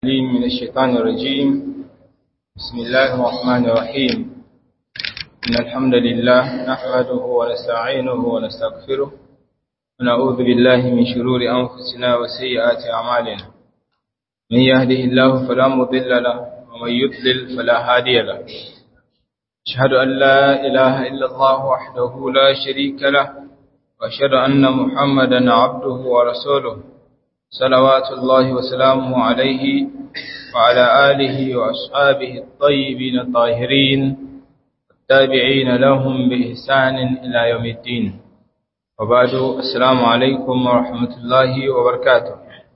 العليم من الشيطان الرجيم بسم الله الرحمن الرحيم إن الحمد لله نحمده ونستعينه ونستغفره ونعوذ بالله من شرور أنفسنا وسيئات أعمالنا من يهده الله فلا مضل له ومن يضلل فلا هادي له أشهد أن لا إله إلا الله وحده لا شريك له وأشهد أن محمدا عبده ورسوله صلوات الله وسلامه عليه وعلى آله وأصحابه الطيبين الطاهرين التابعين لهم بإحسان إلى يوم الدين وبعد السلام عليكم ورحمة الله وبركاته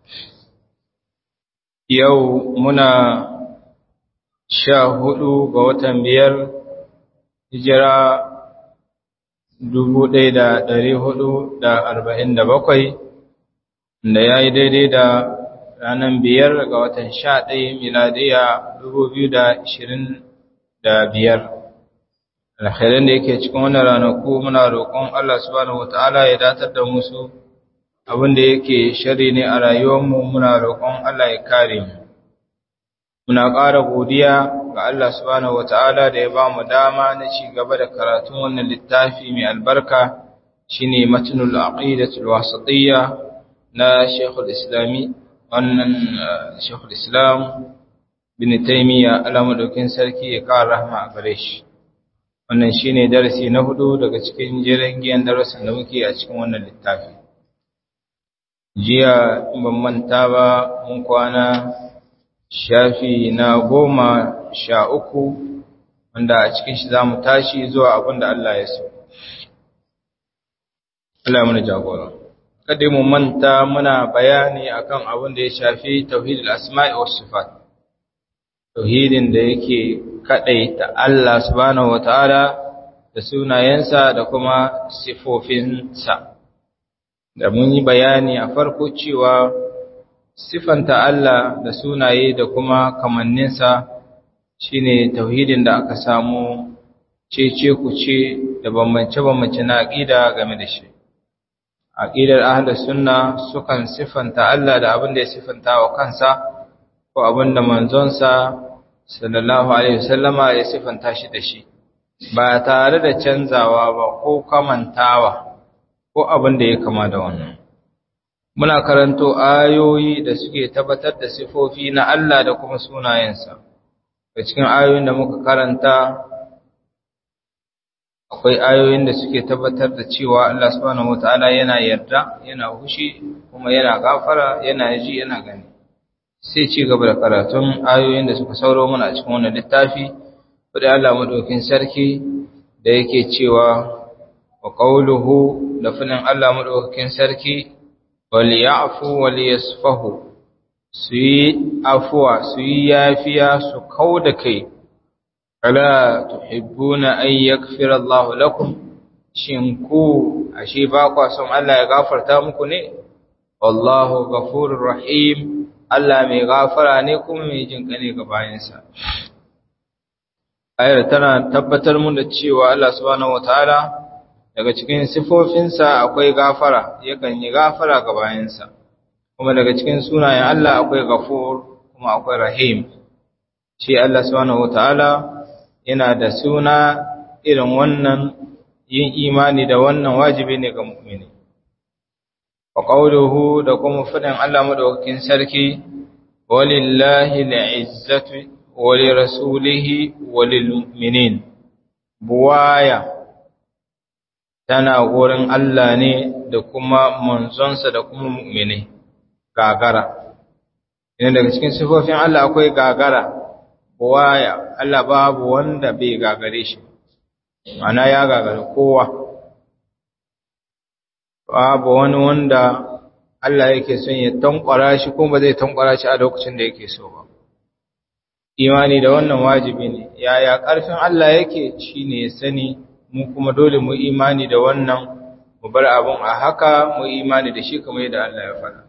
يومنا شاهدوا قوة بير hijira dubu ɗaya da ɗari hudu da arba'in da bakwai da ya yi daidai da ranar biyar ga watan sha ɗaya miladiya dubu biyu da ashirin da biyar alkhairan da yake cikin wannan ranaku muna roƙon Allah subhanahu wata'ala ya datar da musu abin da yake shari ne a rayuwarmu muna roƙon Allah ya kare mu muna ƙara godiya ga Allah subhanahu wata'ala da ya ba mu dama na ci gaba da karatun wannan littafi mai albarka shine matnul aqidatul wasatiyya na Sheikhul Islami wannan Sheikhul Islam bin Taymiyyah alamadaukin sarki ya ƙara rahma a gare shi wannan shine darasi na hudu daga cikin jerin giyan darasin da muke a cikin wannan littafi jiya ban manta ba mun kwana shafi na goma sha uku wanda a cikin shi za mu tashi zuwa abin da Allah ya so. Allah ya mana jagora. Kada mu manta muna bayani akan abin da ya shafi tauhidul asma'i was sifat. Tauhidin da yake kadaita Allah subhanahu wataala da sunayensa da kuma sifofinsa. Da mun yi bayani a farko cewa sifanta Allah da sunaye da kuma kamanninsa shine tauhidin da aka samu cece kuce da bambance-bambance na aqida game da shi aqidar ahlus sunna sukan sifanta Allah da abin da ya sifanta wa kansa ko abin da manzonsa sallallahu alaihi wasallama ya sifanta shi da shi ba tare da canzawa ba ko kamantawa ko abin da ya kama da wannan muna karanto ayoyi da suke tabbatar da sifofi na Allah da kuma sunayensa da cikin ayoyin da muka karanta akwai ayoyin da suke tabbatar da cewa Allah subhanahu wataala yana yarda yana hushi kuma yana gafara yana ji yana gani sai ci gaba da karatun ayoyin da suka sauro mana a cikin wannan littafi da Allah madaukin sarki da yake cewa wa qawluhu da finin Allah madaukakin sarki waliyafu waliyasfahu su yi afuwa su yi yafiya su kau da kai ala tuhibbuna an yaghfira Allahu lakum shin ku ashe ba kwa son Allah ya gafarta muku ne wallahu ghafurur rahim Allah mai gafara ne kuma mai jin kane ga bayansa ayar tana tabbatar mun da cewa Allah subhanahu wataala daga cikin sifofinsa akwai gafara yakan yi gafara ga bayansa kuma daga cikin sunayen Allah akwai gafur kuma akwai rahim shi Allah subhanahu wataala yana da suna irin wannan yin imani da wannan wajibi ne ga mu'mini wa qawluhu da kuma fadin Allah madaukakin sarki walillahi al'izzatu wa lirasulihi wa lilmu'minin buwaya tana wurin Allah ne da kuma manzonsa da kuma mu'mini gagara ina daga cikin sifofin Allah akwai gagara waya Allah babu wanda bai gagare shi ana ya gagare kowa babu wani wanda Allah yake son ya tankwara shi kuma ba zai tankwara shi a lokacin da yake so ba imani da wannan wajibi ne yaya ƙarfin Allah yake shine ya sani mu kuma dole mu imani da wannan mu bar abun a haka mu imani da shi kamar yadda Allah ya faɗa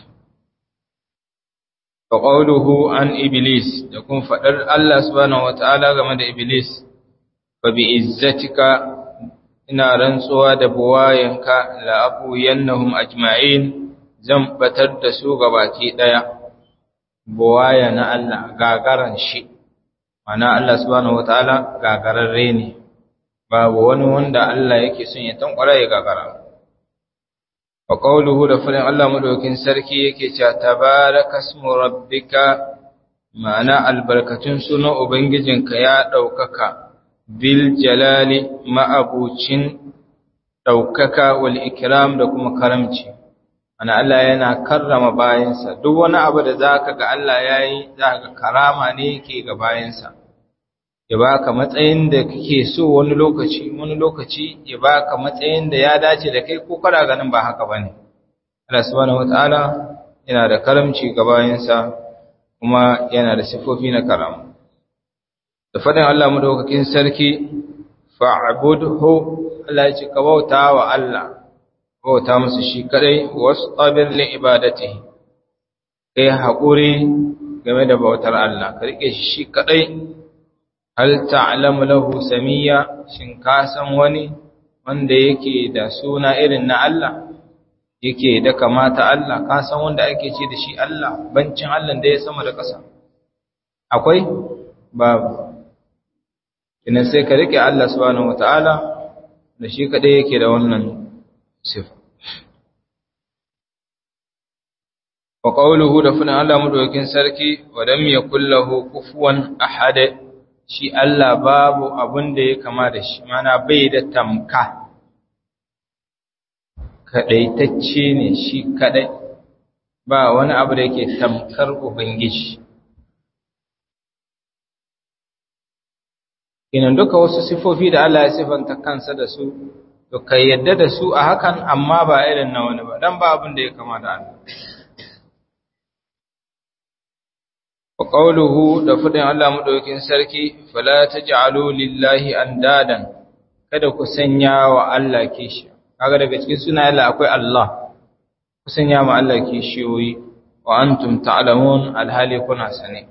fa qawluhu an iblis da kun faɗar Allah subhanahu wataala game da iblis fa bi izzatika ina rantsuwa da buwayanka la abu yannahum ajma'in zan batar da su gabaki daya buwaya na Allah gagaran shi mana Allah subhanahu wataala gagararre ne babu wani wanda Allah yake son ya tankwara ya gagara wa qawluhu da fulin Allah madaukin sarki yake cewa tabarakasmu rabbika ma'ana albarkatun sunan ubangijinka ya daukaka bil jalali ma'abucin daukaka wal ikram da kuma karamci ana Allah yana karrama bayansa duk wani abu da zaka ga Allah yayi zaka karama ne yake ga bayansa ya baka matsayin da kake so wani lokaci wani lokaci ya baka matsayin da ya dace da kai ko kada ganin ba haka bane Allah subhanahu wataala yana da karamci ga bayansa kuma yana da sifofi na karama da fadin Allah madaukakin sarki fa'budhu Allah ya ce ka bauta wa Allah bauta musu shi kadai wastabir li ibadatihi kai hakuri game da bautar Allah ka rike shi shi kadai hal ta'lamu lahu samiyya shin ka san wani wanda yake da suna irin na Allah yake da kamata Allah ka san wanda ake ce da shi Allah bancin Allah da ya sama da ƙasa akwai babu ina sai ka rike Allah subhanahu wataala da shi kadai yake da wannan sifa wa qawluhu da funa Allah madaukakin sarki wa lam yakul lahu kufuwan ahad shi Allah babu abun da ya kama da shi mana bai da tamka kadaitacce ne shi kadai ba wani abu da yake tamkar ubangiji inan duka wasu sifofi da Allah ya sifanta kansa da su to kai yadda da su a hakan amma ba irin na wani ba dan ba abin da ya kama da Allah wa qawluhu da fadin Allah madaukakin sarki fala taj'alu lillahi andadan kada ku sanya wa Allah kishi kaga daga cikin sunayen Allah akwai Allah ku sanya ma Allah kishiyoyi wa antum ta'lamun alhali kuna sane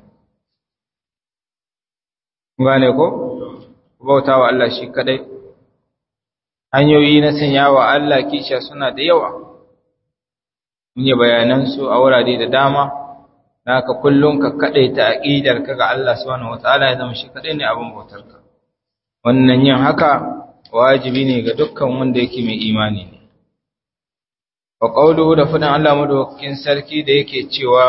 gane ko bauta wa Allah shi kadai hanyoyi na sanya wa Allah kisha suna da yawa mun yi bayanan su a wurare da dama haka kullum ka kadai ta aqidar ka ga Allah subhanahu wataala ya zama shi kadai ne abin bautar ka wannan yin haka wajibi ne ga dukkan wanda yake mai imani ne wa qawluhu da fadan Allah madaukakin sarki da yake cewa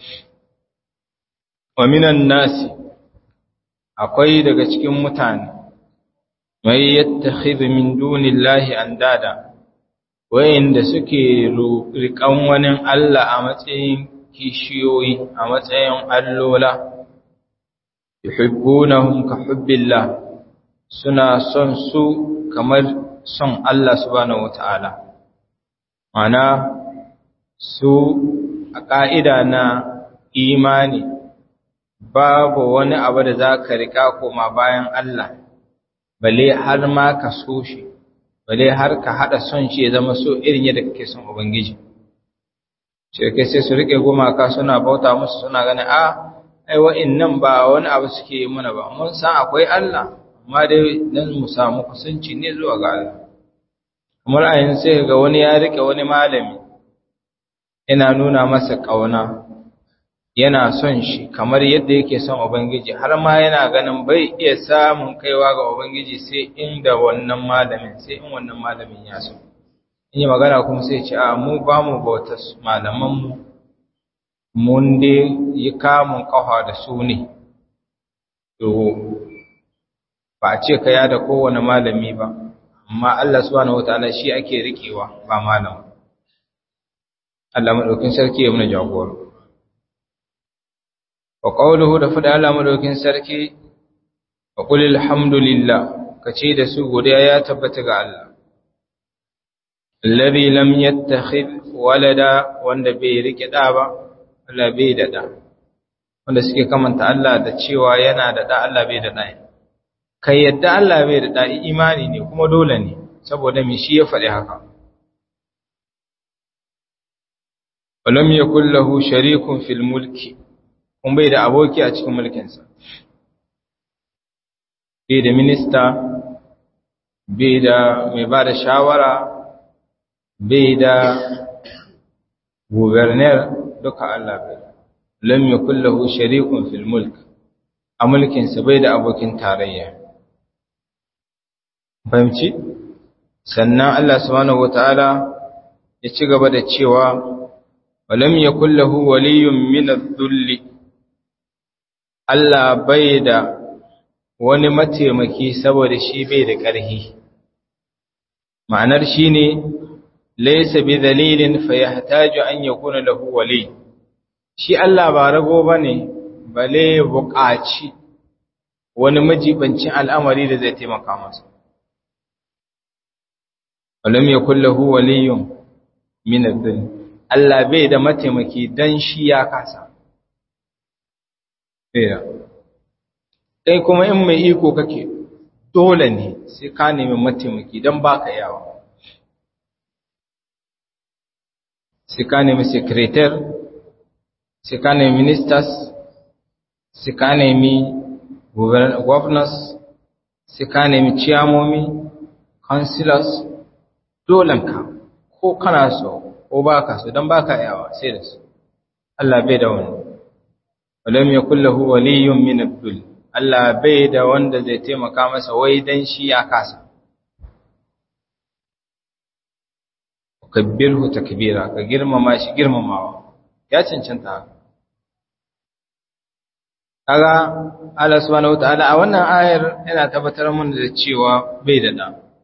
wa minan nasi akwai daga cikin mutane mai yattakhidhu min dunillahi andada wayanda suke riƙan wani Allah a matsayin kishiyoyi a matsayin allola yuhibbunahum ka hubbillah suna son su kamar son Allah subhanahu wataala mana su a ƙa'ida na imani babu wani abu da za ka riƙa koma bayan Allah bale har ma ka so shi bale har ka hada son shi ya zama so irin yadda kake son ubangiji shirkai sai su rike gumaka suna bauta musu suna ganin a ai wa'annan ba wani abu suke yi mana ba mun san akwai Allah amma dai dan mu samu kusanci ne zuwa ga Allah kamar a yanzu sai ga wani ya rike wani malami yana nuna masa kauna yana son shi kamar yadda yake son Ubangiji har ma yana ganin bai iya samun kaiwa ga Ubangiji sai inda wannan malamin sai in wannan malamin ya so in yi magana kuma sai ce a mu ba mu bauta malamanmu mun dai yi kamun kafa da su ne to ba a ce ka yada kowane malami ba amma Allah subhanahu wataala shi ake rikewa ba malam Allah madaukin sarki ya muna jagora wa qawluhu da fada Allah madaukin sarki wa qul alhamdulillah kace da su godiya ya tabbata ga Allah alladhi lam yattakhidh walada wanda bai rike da ba Allah bai da da wanda suke kamanta Allah da cewa yana da da Allah bai da da kai yadda Allah bai da da imani ne kuma dole ne saboda me shi ya faɗi haka walam yakul lahu sharikun fil mulki kun bai da aboki a cikin mulkinsa bai da minista bai da mai ba da shawara bai da gubernar duka Allah bai lam yakul lahu sharikun fil mulk a mulkin sa bai da abokin tarayya fahimci sannan Allah subhanahu wataala ya ci gaba da cewa walam yakul lahu waliyyun min adh-dhulli Allah bai da wani mataimaki saboda shi bai da ƙarfi ma'anar shine laysa bi dalilin fa yahtaju an yakuna lahu wali shi Allah ba rago bane bale buƙaci wani majibancin al'amari da zai taimaka masa walam yakul lahu waliyyun min adh-dhulli Allah bai da mataimaki dan shi ya kasa Ɗaya. Ɗai kuma in mai iko kake dole ne sai ka nemi mataimaki don ba ka yawa. Sai ka nemi sekretar, sai ka nemi ministers, sai ka nemi governors, sai ka nemi ciyamomi, councilors, dolenka ko kana so ko ba ka so don ba ka yawa sai da su. Allah bai da wani. walam yakul lahu waliyyun min ad-dull Allah bai da wanda zai taimaka masa wai dan shi ya kasa kabbirhu takbira ka girmama shi girmamawa ya cancanta kaga Allah subhanahu wataala a wannan ayar yana tabbatar mana da cewa bai da da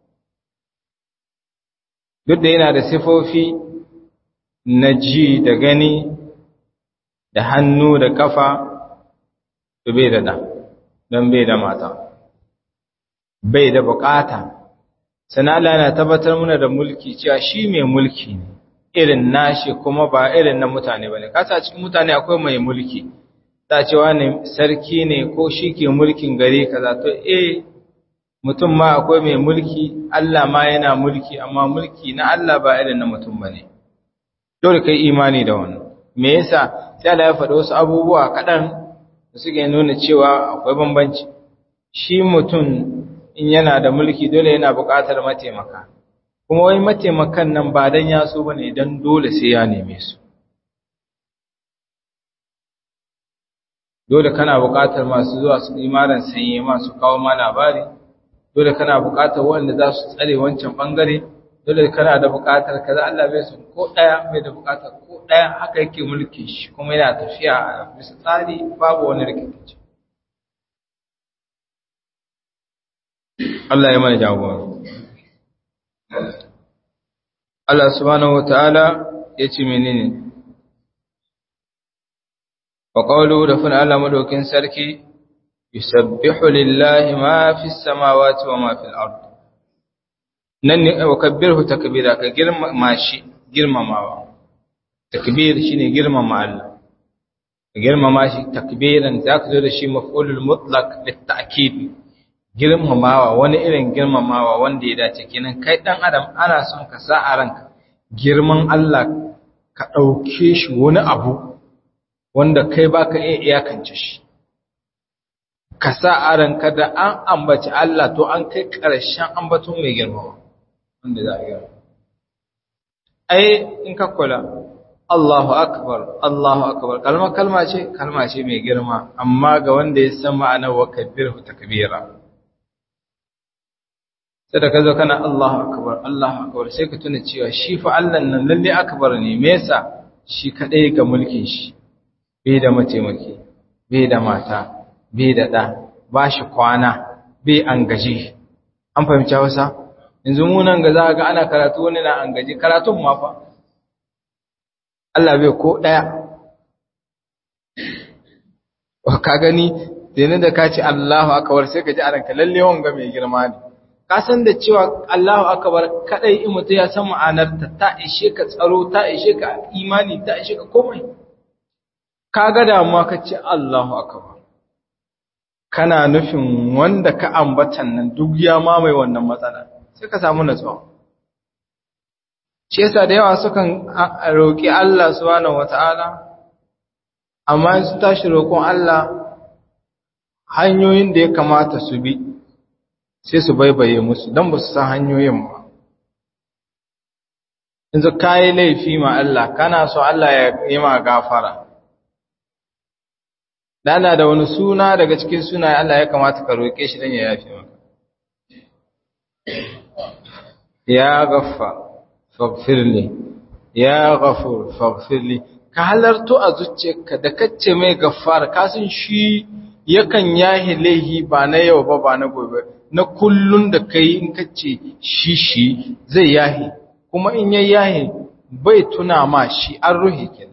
duk da yana da sifofi na ji da gani da hannu da kafa to bai da da don bai da mata bai da bukata sana Allah yana tabbatar mana da mulki cewa shi mai mulki ne irin nashi kuma ba irin na mutane bane kasa cikin mutane akwai mai mulki ta cewa ne sarki ne ko shi ke mulkin gari kaza to eh mutum ma akwai mai mulki Allah ma yana mulki amma mulki na Allah ba irin na mutum bane dole kai imani da wannan me yasa sai Allah ya faɗi wasu abubuwa kaɗan da suke nuna cewa akwai bambanci shi mutum in yana da mulki dole yana buƙatar mataimaka kuma wai mataimakan nan ba dan ya so bane dan dole sai ya neme su dole kana buƙatar masu zuwa su imaran sanye masu kawo ma labari dole kana buƙatar wanda za su tsare wancan bangare dole kana da buƙatar kaza Allah bai su ko ɗaya bai da buƙatar ko ɗaya haka yake mulki shi kuma yana tafiya a bisa tsari babu wani rikici Allah ya mana jagora Allah subhanahu wataala ya ce menene wa qawlu da fana Allah madaukin sarki yusabbihu lillahi ma fis samawati wa ma fil ardh nan ne wa kabbirhu takbira ka girmama shi girmamawa takbir shine girmama Allah ka girmama shi takbiran zaka zo da shi maf'ulul mutlaq litta'kid girmamawa wani irin girmamawa wanda ya dace kenan kai dan adam ana son ka sa a ranka girman Allah ka dauke shi wani abu wanda kai baka iya iyakance shi ka sa a ranka da an ambaci Allah to an kai ƙarshen ambaton mai girmama wanda za a yi ai in ka kula Allahu akbar Allahu akbar kalma kalma ce kalma ce mai girma amma ga wanda ya san ma'anar wa kabbirhu takbira sai da kazo kana Allahu akbar Allahu akbar sai ka tuna cewa shi fa Allah nan lalle akbar ne me yasa shi kadai ga mulkin shi bai da mataimaki bai da mata bai da da ba shi kwana bai an gaji an fahimci Hausa yanzu mu nan ga za ga ana karatu wani na an gaji karatun ma fa Allah bai ko daya ka gani dinin da ka ce Allahu akbar sai ka ji a ranka lalle wanga mai girma ne ka san da cewa Allahu akbar kadai in mutum ya san ma'anar ta ta ishe ka tsaro ta ishe ka imani ta ishe ka komai ka ga damuwa ka ce Allahu akbar kana nufin wanda ka ambatan nan duk ya mamaye wannan matsala sai ka samu natsuwa shi yasa da yawa sukan roƙi Allah subhanahu wata'ala amma in su tashi roƙon Allah hanyoyin da ya kamata su bi sai su baibaye musu don ba su san hanyoyin ba in ka yi laifi ma Allah kana so Allah ya yi ma gafara dana da wani suna daga cikin sunaye Allah ya kamata ka roƙe shi dan ya yafe maka ya gaffa faghfirli ya ghafur faghfirli ka halarto a zuciyarka da kace mai gaffar ka san shi yakan yahi laihi ba na yau ba ba na gobe na kullun da kai in kace shi shi zai yahi kuma in yayi yahi bai tuna ma shi an ruhi kenan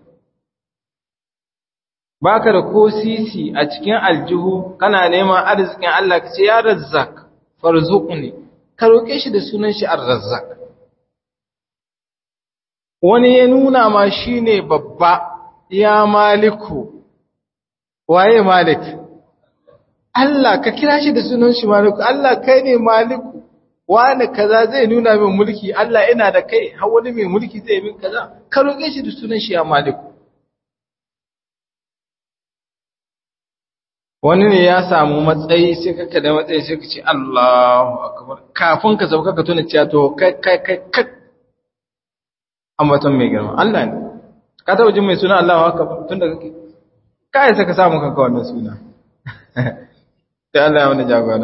baka da ko sisi a cikin aljihu kana neman arzikin Allah ka ce ya razzak farzuqni ka roke shi da sunan shi ar-razzaq wani ya nuna ma shine babba ya maliku waye malik Allah ka kira shi da sunan shi maliku Allah kai ne maliku wani kaza zai nuna min mulki Allah ina da kai har wani mai mulki zai min kaza ka roke shi da sunan shi ya maliku wani ne ya samu matsayi sai kaka da matsayi sai ka ce Allahu akbar kafin ka sauka ka tuna cewa to kai kai kai kai ambaton mai girma Allah ne ka taba jin mai suna Allahu akbar tun da kake kai sai ka samu kanka wannan suna sai Allah ya wani jagora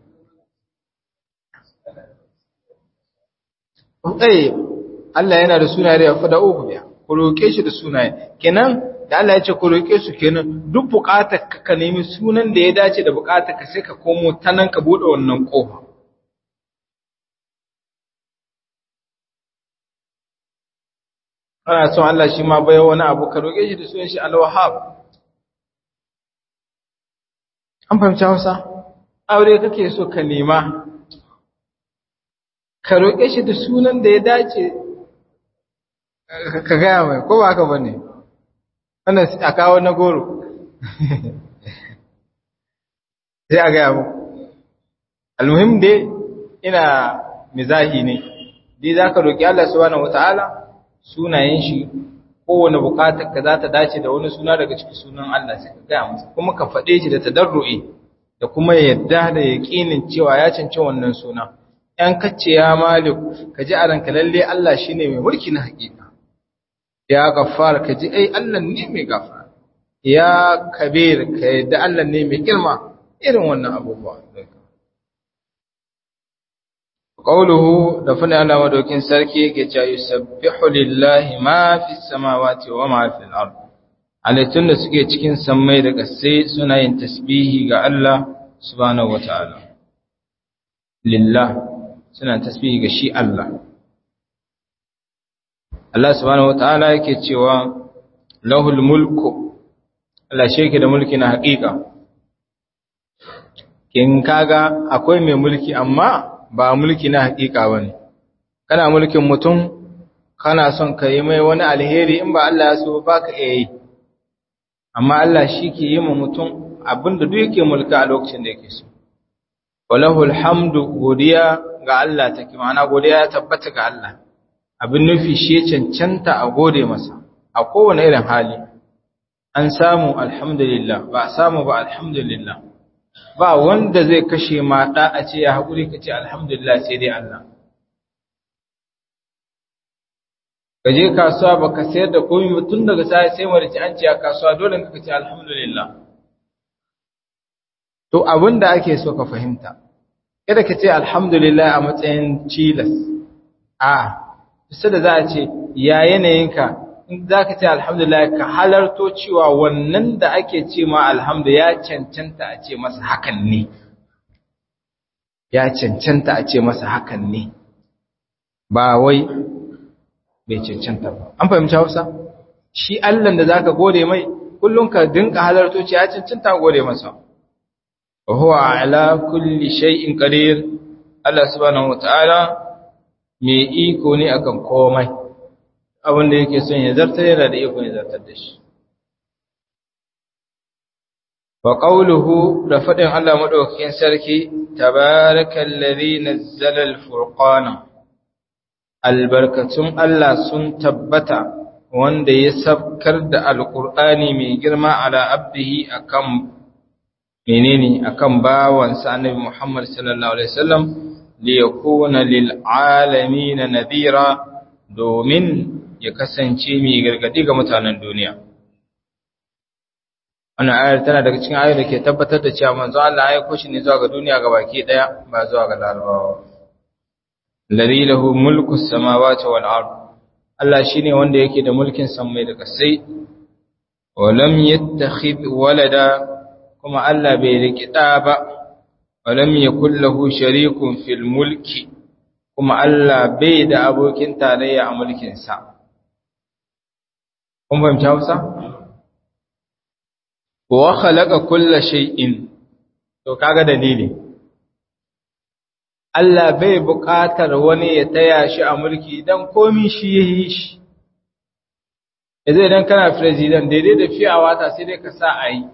eh Allah yana da sunaye da yafi da uku biya ku roke shi da sunaye kenan da Allah ya ce ku roƙe su kenan duk buƙatar ka ka nemi sunan da ya dace da buƙatar ka sai ka komo ta nan ka buɗe wannan ƙofa ana son Allah shi ma bai wani abu ka roƙe shi da sunan shi al-wahhab an fahimci Hausa aure kake so ka nema ka roƙe shi da sunan da ya dace ka gaya mai ko ba haka bane wannan a kawo na goro sai a gaya muku almuhim dai ina mizahi ne dai za ka roƙi Allah subhanahu wata'ala sunayen shi kowane bukatar ka za ta dace da wani suna daga cikin sunan Allah sai ka gaya masa kuma ka faɗe shi da tadarru'i da kuma yadda da yaƙinin cewa ya cancanci wannan suna ‘yan kacce ya malik ka ji a ranka lalle Allah shi ne mai mulki na haƙiƙa ya gafar ka ji ai Allah ne mai gafara ya kabir ka yadda Allah ne mai girma irin wannan abubuwa qawluhu da fana Allah madaukin sarki yake cewa yusabbihu lillahi ma fi samawati wa ma fi al-ard halittun da suke cikin sammai da ƙasai suna yin tasbihi ga Allah subhanahu wataala lillah suna tasbihi ga shi Allah Allah subhanahu wataala yake cewa lahul mulku Allah shi yake da mulki na haƙiƙa kin kaga akwai mai mulki amma ba mulki na haƙiƙa bane kana mulkin mutum kana son ka yi mai wani alheri in ba Allah ya so baka iya yi amma Allah shi ke yi ma mutum abinda duk yake mulka a lokacin da yake so walahul hamdu godiya ga Allah take ma'ana godiya ya tabbata ga Allah abin nufi shi ya cancanta a gode masa a kowane irin hali an samu alhamdulillah ba a samu ba alhamdulillah ba wanda zai kashe ma da a ce ya haƙuri ka ce alhamdulillah sai dai Allah ka je kasuwa ba ka sayar da komai tun daga sai sai marici an ce a kasuwa dole ka ce alhamdulillah to abin da ake so ka fahimta kada ka ce alhamdulillah a matsayin cilas a sai da za a ce ya yanayinka in za ka ce alhamdulillah ka halarto cewa wannan da ake ce ma alhamdu ya cancanta a ce masa hakan ne ya cancanta a ce masa hakan ne ba wai bai cancanta ba an fahimci hausa shi allan da za ka gode mai kullum ka dinka halarto ce ya cancanta gode masa wa huwa ala kulli shay'in qadir Allah subhanahu wataala mai iko ne akan komai abin da yake son ya zartar yana da iko ya zartar da shi wa qawluhu da fadin Allah madaukakin sarki tabarakallazi nazzala al-furqana albarkatun Allah sun tabbata wanda ya sabkar da alqur'ani mai girma ala abdihi akan menene akan bawansa annabi Muhammad sallallahu alaihi wasallam li yakuna lil alamin nadira domin ya kasance mai gargadi ga mutanen duniya wannan ayar tana daga cikin ayar da ke tabbatar da cewa manzo Allah ya aiko shi ne zuwa ga duniya gabaki daya ba zuwa ga larabawa alladhi lahu mulku samawati wal ard Allah shine wanda yake da mulkin samai da kasai wa lam yattakhid walada kuma Allah bai riki da ba wa lam yakul lahu sharikun fil mulki kuma Allah bai da abokin tarayya a mulkin sa kun fahimci Hausa wa khalaqa kulla shay'in to kaga dalili Allah bai buƙatar wani ya taya shi a mulki dan komi shi yayi shi yanzu idan kana president daidai da fiyawa ta sai dai ka sa a yi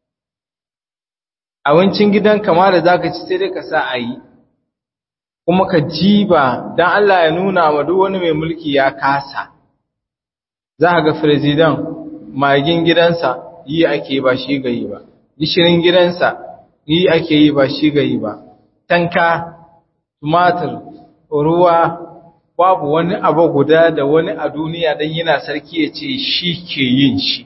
abincin gidan kama da zaka ci sai dai ka sa a yi kuma ka jiba dan Allah ya nuna wa duk wani mai mulki ya kasa za ka ga president magin gidansa yi ake ba shi gayi ba gishirin gidansa yi ake yi ba shi gayi ba tanka tumatir ruwa babu wani abu guda da wani a duniya dan yana sarki ya ce shi ke yin shi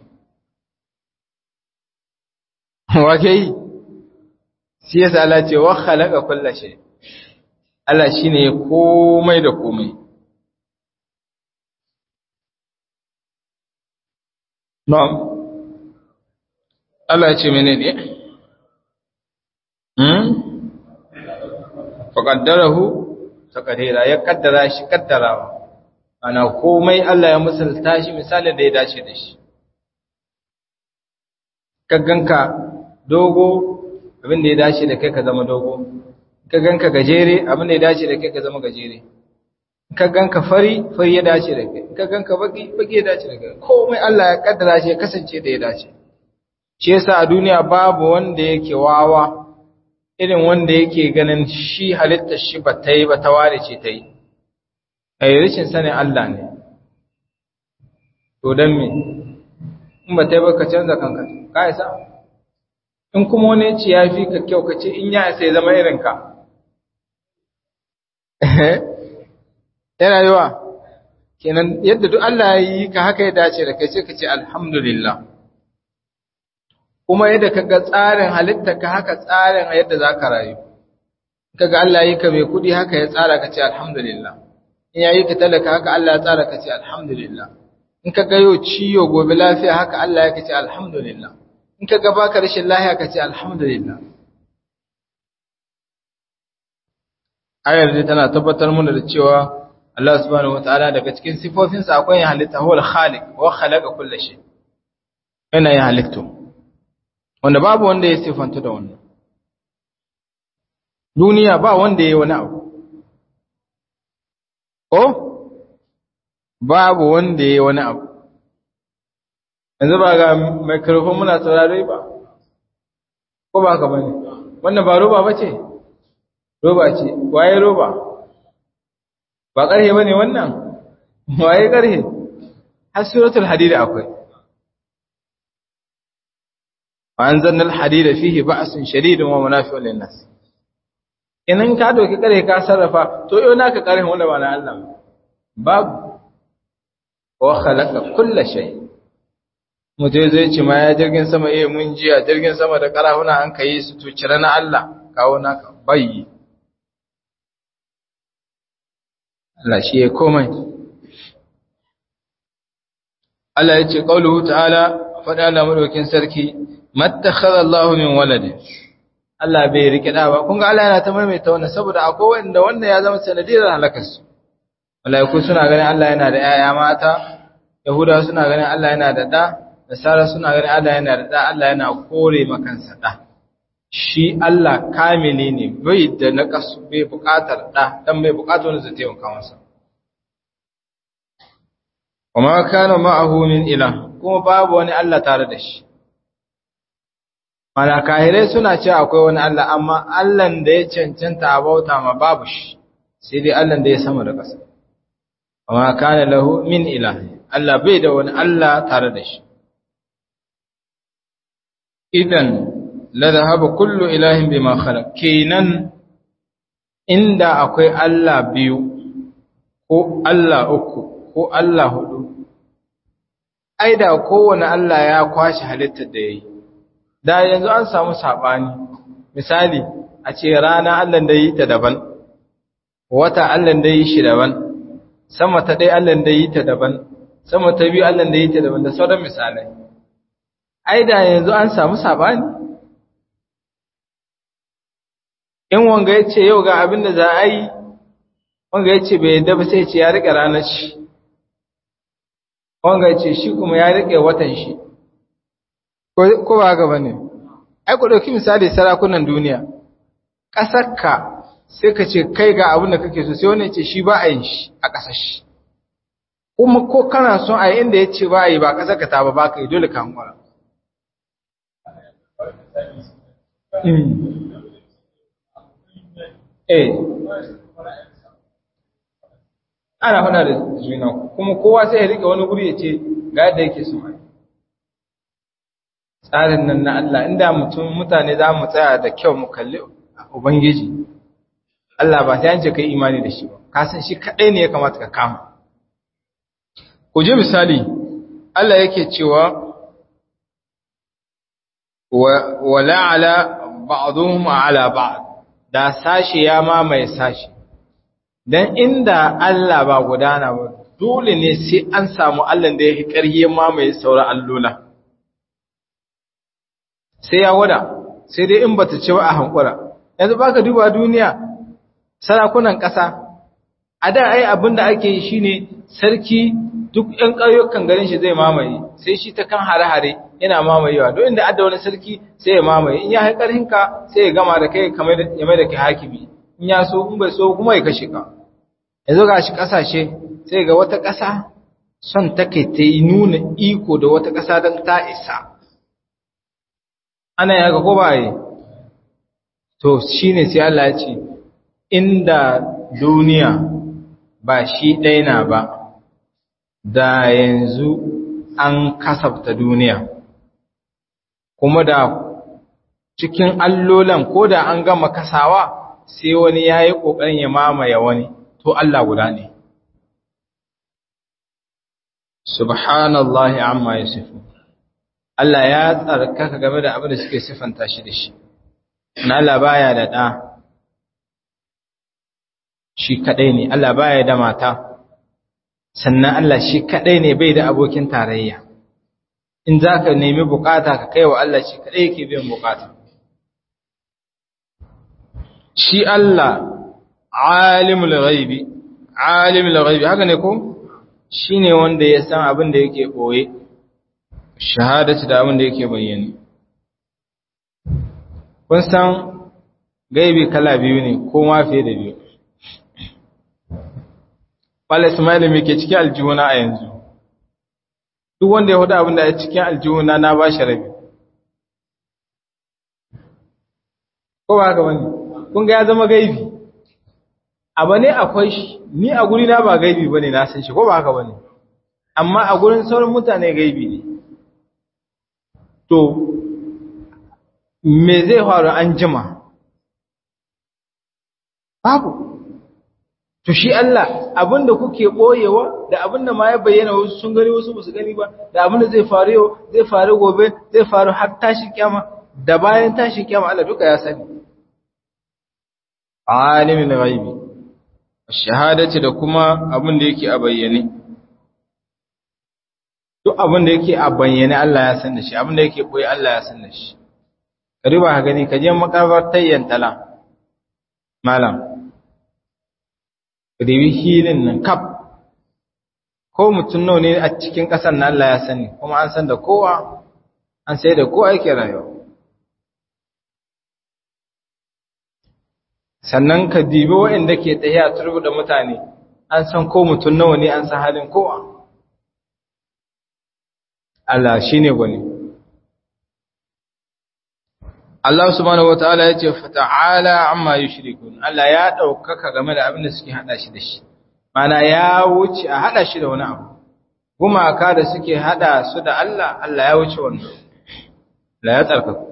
wake yi shi yasa Allah ce wa khalaqa kulla shay Allah shine komai da komai na'am Allah ya ce menene hmm faqaddarahu taqdira ya kaddara shi kaddarawa ana komai Allah ya misalta shi misalin da ya dace da shi kagganka dogo abin da ya dace da kai ka zama dogo kagganka gajere abin da ya dace da kai ka zama gajere kagganka fari fari ya dace da kai kagganka baki baki ya dace da kai komai Allah ya kaddara shi ya kasance da ya dace shi yasa a duniya babu wanda yake wawa irin wanda yake ganin shi halittar shi ba ta yi ba ta ware ce ta yi a yi rashin sanin Allah ne to don me in ba ta yi ba ka canza kanka ka isa in kuma wani ce ya fi ka kyau ka ce in ya isa ya zama irinka yana yiwa kenan yadda duk Allah ya yi ka haka ya dace da kai sai ka ce alhamdulillah kuma yadda ka ga tsarin halitta ka haka tsarin yadda za ka rayu ka ga Allah yi ka mai kudi haka ya tsara ka ce alhamdulillah in ya yi ka talaka haka Allah ya tsara ka ce alhamdulillah in ka ga yau ciyo gobe lafiya haka Allah ya ka ce alhamdulillah in ka ga baka rashin lafiya ka ce alhamdulillah ayar dai tana tabbatar mana da cewa Allah subhanahu wataala daga cikin sifofinsa akwai yin halitta huwal khaliq wa khalaqa kulli shay yana yin halittu wanda babu wanda ya sifanta da wannan duniya ba wanda ya yi wani abu ko babu wanda ya yi wani abu yanzu ba ga microphone muna saurare ba ko ba ka bane wannan ba roba ba ce roba ce waye roba ba ƙarhe ba ne wannan waye ƙarhe har suratul hadid akwai وأنزلنا الحديد فيه بأس شديد ومنافع للناس idan ka doki kare ka sarrafa to yau naka karen wanda ba na Allah babu wa khalaqa kull shay mutai zai ce ma ya jirgin sama eh mun jiya jirgin sama da karahuna an kai su to cire na Allah kawo naka bayyi Allah shi ya komai Allah ya ce qauluhu ta'ala faɗa Allah madaukin sarki mattakhadha Allah min walad Allah bai rike da ba kun ga Allah yana ta maimaita wannan saboda akwai wanda wannan ya zama sanadiyar halakar su malaiku suna ganin Allah yana da yaya mata yahudawa suna ganin Allah yana da da nasara suna ganin Allah yana da da Allah yana kore makansa da shi Allah kamili ne bai da naqasu bai buƙatar da dan bai buƙatar wanda zai taimaka masa وما كان معه من إله kuma babu wani Allah tare da shi Mana kahirai suna ce akwai wani Allah, amma Allahn da ya cancanta a bauta ma babu shi, sai dai Allahn da ya sama da ƙasa. Amma kana lahu min ilahi, Allah bai da wani Allah tare da shi. Idan, la zahaba kullu ilahin bai makhala, kenan inda akwai Allah biyu, ko Allah uku, ko Allah hudu, ai da kowane Allah ya kwashe halittar da ya yi. da yanzu an samu saɓani misali a ce rana Allah da yi ta daban wata Allah da yi shi daban sama ta ɗaya Allah da yi ta daban sama ta biyu Allah da yi ta daban da sauran misalai ai da yanzu an samu saɓani in wanga ya ce yau ga abin da za a yi wanga ya ce bai yadda ba sai ce ya riƙe ranar shi wanga ya ce shi kuma ya riƙe watan shi ko ba haka ba ne ai ku ɗauki misali sarakunan duniya ƙasarka sai ka ce kai ga abin da kake so sai wani ya ce shi ba a yin shi a ƙasar shi kuma ko kana son a yi inda ya ce ba a yi ba ƙasar ka ta ba ba ka yi dole ka hankura eh ana faɗa da juna kuma kowa sai ya rike wani guri ya ce ga yadda yake so tsarin nan na Allah inda mutum mutane za mu tsaya da kyau mu kalli ubangiji Allah ba ta yance kai imani da shi ba ka san shi kadai ne ya kamata ka kama ku je misali Allah yake cewa wala ala ba'dhum ala ba'd da sashi ya mamaye sashi dan inda Allah ba gudana ba dole ne sai an samu Allah da yake ƙarye mamaye sauran allola sai ya wada sai dai in bata ce ba a hankura yanzu baka duba duniya sarakunan ƙasa a da ai abinda ake yi shine sarki duk ƴan ƙauyukan garin shi zai mamaye sai shi ta kan hare-hare yana mamayewa don inda adda wani sarki sai ya mamaye in ya hai ƙarhinka sai ya gama da kai kamar ya mai da kai hakimi in ya so in bai so kuma ya kashe ka yanzu ga shi ƙasashe sai ga wata ƙasa son take ta yi nuna iko da wata ƙasa don ta isa ana yaga ko ba yi to shi ne sai Allah ya ce inda duniya ba shi ɗaya na ba da yanzu an kasafta duniya kuma da cikin allolan ko da an gama kasawa sai wani ya yi ƙoƙarin ya mamaye wani to Allah guda ne subhanallahi amma yasifu Allah ya tsarkaka game da abin da suke sifanta shi da shi na Allah baya da ɗa shi kaɗai ne Allah baya da mata sannan Allah shi kaɗai ne bai da abokin tarayya in za ka nemi bukata ka kai wa Allah shi kaɗai yake biyan bukata shi Allah alimul ghaibi alimul ghaibi haka ne ko shine wanda ya san abin da yake boye shahadatu da abin da yake bayyane kun san gaibi kala biyu ne ko ma fiye da biyu Bala Ismail me ke cikin aljihuna a yanzu duk wanda ya hudu abin da ya cikin aljihuna na ba shi rabi ko ba haka bane kun ga ya zama gaibi abu ne akwai shi ni a guri na ba gaibi bane na san shi ko ba haka bane amma a gurin sauran mutane gaibi ne to me zai faru an jima babu to shi Allah abinda kuke boyewa da abinda ma ya bayyana wasu sun gani wasu basu gani ba da abinda zai faru yau zai faru gobe zai faru har tashi kiyama da bayan tashi kiyama Allah duka ya sani alimin ghaibi shahadati da kuma abin da yake a bayyane duk abin da yake a bayyane Allah ya san da shi abin da yake koyi Allah ya san da shi ka duba ka gani ka je makabartar yantala malam ka dubi hilin nan kaf ko mutum nawa ne a cikin ƙasar na Allah ya sani kuma an san da kowa an sai da kowa yake rayuwa sannan ka dibi waɗanda ke tsaye a turbu da mutane an san ko mutum nawa ne an san halin kowa Allah shi ne gwani Allah subhanahu wa ta'ala ya ce fata'ala amma yi shirikun Allah ya ɗaukaka game da abin da suke haɗa shi da shi mana ya wuce a haɗa shi da wani abu gumaka da suke haɗa su da Allah Allah ya wuce wannan la ya tsarkaka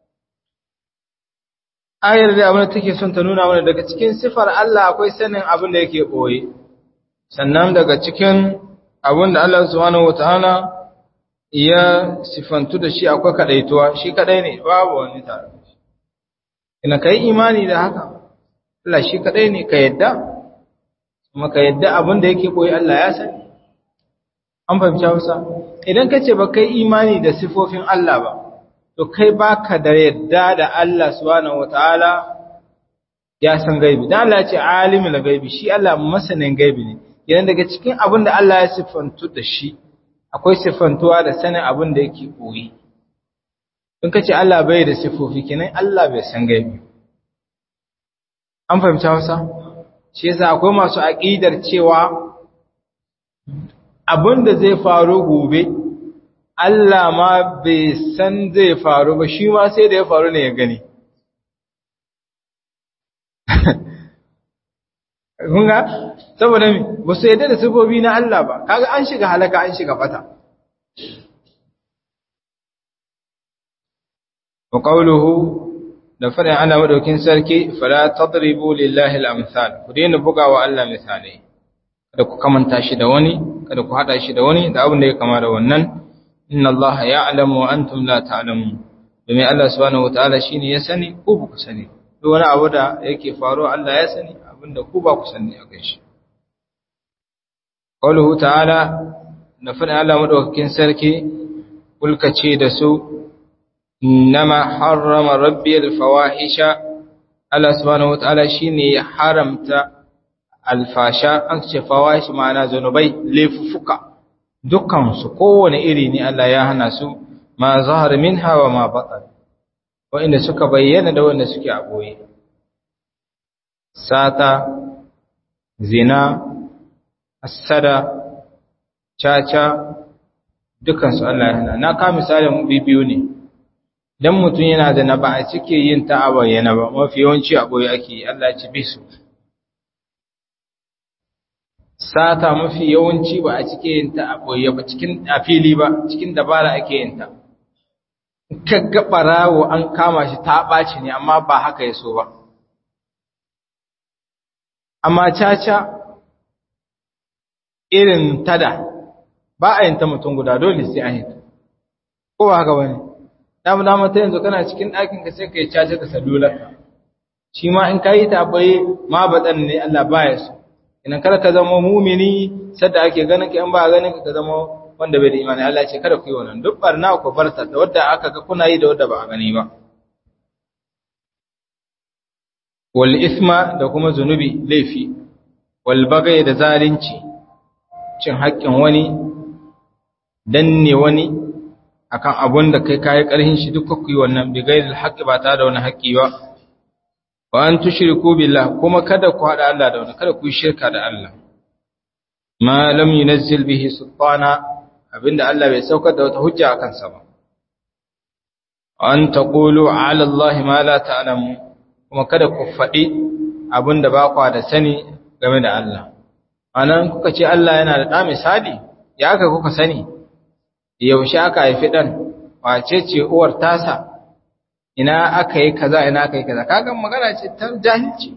ayar da abin da take son ta nuna mana daga cikin sifar Allah akwai sanin abin da yake ɓoye sannan daga cikin abin da Allah subhanahu wataala ya sifantu da shi akwai kadaituwa shi kadai ne babu wani tare ina kai imani da haka Allah shi kadai ne ka yadda kuma ka yadda abin da yake koyi Allah ya sani an fahimci Hausa idan ka ce ba kai imani da sifofin Allah ba to kai baka da yadda da Allah subhanahu wataala ya san gaibi dan Allah ya ce alimul gaibi shi Allah masanin gaibi ne idan daga cikin abin da Allah ya sifantu da shi akwai sifantuwa da sanin abin da yake koyi in ka ce Allah bai da sifofi kenan Allah bai san gaibi an fahimci Hausa shi yasa akwai masu aqidar cewa abin da zai faru gobe Allah ma bai san zai faru ba shi ma sai da ya faru ne ya gani kunga saboda mi ba su yadda da sifofi na Allah ba kaga an shiga halaka an shiga fata wa qawluhu da fadin Allah madaukin sarki fala tadribu lillahi al-amsal ku daina bugawa Allah misalai kada ku kamanta shi da wani kada ku hada shi da wani da abin da ya kama da wannan inna Allah ya'lamu wa antum la ta'lamun domin Allah subhanahu wataala shine ya sani ko ba ku sani duk wani abu da yake faruwa Allah ya sani abinda ku ba ku sani a kai shi qawluhu ta'ala na fadin Allah madaukakin sarki kulka ce da su innama harrama rabbi al-fawahisha Allah subhanahu wataala shine ya haramta alfasha an ce fawahish ma'ana zanubai laifuka dukkan su kowane iri ne Allah ya hana su ma zahar minha wa ma batan wa'inda suka bayyana da wanda suke a boye sata zina asada caca dukansu Allah ya hana na ka misalin bibiyu ne dan mutum yana da na ba a cike yin ta a bayyana ba mafi yawanci a boye ake Allah ya ci bisu sata mafi yawanci ba a cike yin ta a boye ba cikin a fili ba cikin dabara ake yin ta kaga barawo an kama shi ta ɓaci ne amma ba haka ya so ba amma caca irin tada ba a yin ta mutum guda dole sai an yi ta ko ba haka wani damu damu ta yanzu kana cikin ɗakin ka sai ka yi caca da salular shi ma in ka yi ta bai ma baɗan ne Allah ba ya so idan kada ka zama mumini sadda ake ganin ka in ba ganin ka ka zama wanda bai da imani Allah ce kada ku yi wannan duk barna ku barta da wadda aka ga kuna yi da wadda ba a gani ba wal isma da kuma zunubi laifi wal bagai da zalunci cin haƙƙin wani danne wani akan abun da kai kai ƙarhin shi duka ku yi wannan bi gairil haqqi ba ta da wani haƙƙi ba wa an tushriku billah kuma kada ku hada Allah da wani kada ku yi shirka da Allah ma lam yunzil bihi sultana abinda Allah bai saukar da wata hujja akan sa ba an taqulu ala Allah ma la ta'lamu kuma kada ku faɗi abinda ba ku da sani game da Allah anan kuka ce Allah yana da da misali ya aka kuka sani yaushe aka haifi dan wace ce uwar tasa ina aka yi kaza ina aka yi kaza kaga magana ce ta jahilci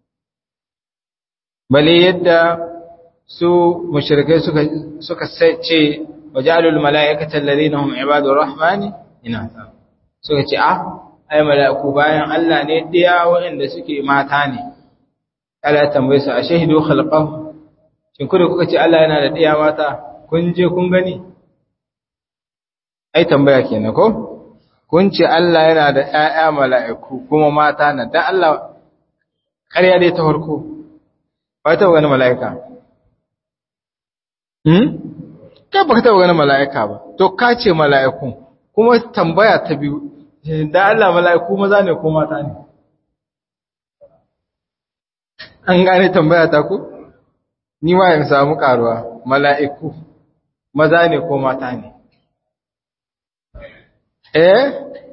bale yadda su mushrikai suka suka ce wajalul mala'ikata alladhina hum ibadur rahmani ina suka ce ah ai mala'iku bayan Allah ne diya waɗanda suke mata ne Allah tambaye su a shahidu khalqahu shin kuda kuka ce Allah yana da diya mata kun je kun gani ai tambaya kenan ko kun ce Allah yana da ƴaƴa mala'iku kuma mata na dan Allah ƙarya dai ta farko ba ta wani mala'ika hmm kai baka taɓa ganin mala'ika ba to ka ce mala'ikun kuma tambaya ta biyu da Allah mala'iku maza ne ko mata ne an gane tambaya ta ku ni ma in samu karuwa mala'iku maza ne ko mata ne eh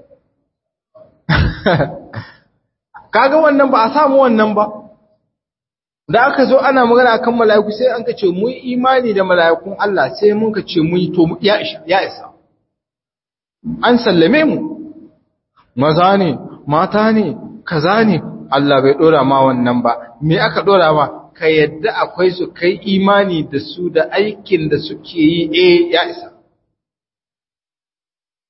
kaga wannan ba a samu wannan ba da aka zo ana magana akan mala'iku sai an ka ce mu imani da mala'ikun Allah sai mun ka ce mu to ya isa ya isa an sallame mu maza ne mata ne kaza ne Allah bai dora ma wannan ba me aka dora ma ka yadda akwai su kai imani da su da aikin da suke yi eh ya isa